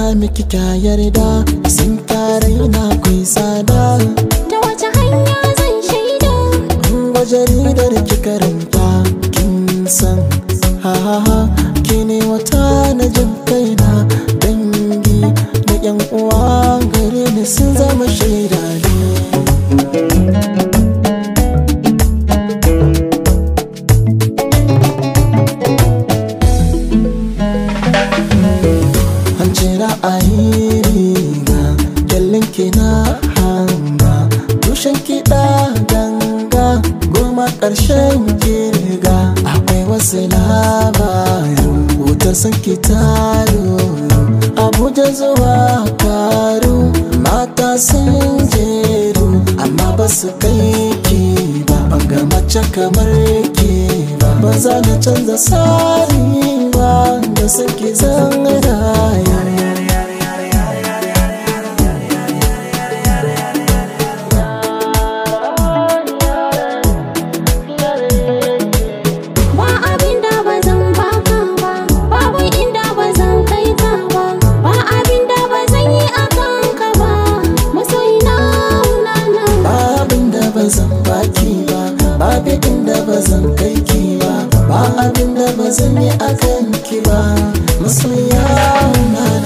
miki kya yarda sun kare na kai tsada ta wace hanya zan shaida Ga jaridar ki karanta kin san ha ha ha ki ne wata na jin kaina dangi da yan uwa gare ni sun zama shaida ne an ce ra'ayi riga kyallin ki na hanga tushen kiɗa ganga goma ƙarshen kirga akwai wasu labarin wutar sun ki taro abuja zuwa karu mata sun jeru amma ba su kai ki ba ban ga mace kamar ki ba ba za na canza tsari ba da suke zan raya ba abin da ba zan baka ba babu inda ba zan kai ka ba ba abin da ba zan yi a kanka ba masoyina na na abin da ba zan baki ba babu inda ba zan kai ki ba ba abin da ba zan yi a kanki ba masoya na